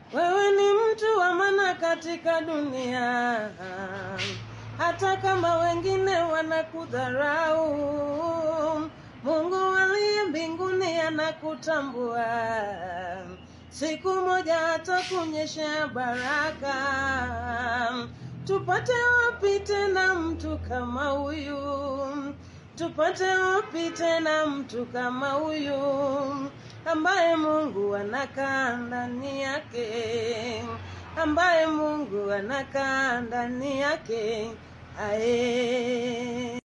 wewe ni mtu wa maana katika dunia, hata kama wengine wanakudharau. Mungu aliye mbinguni anakutambua, siku moja atakunyeshea baraka. Tupate wapi tena mtu kama huyu? Tupate wapi tena mtu kama huyu ambaye Mungu anakaa ndani yake, ambaye Mungu anakaa ndani yake ae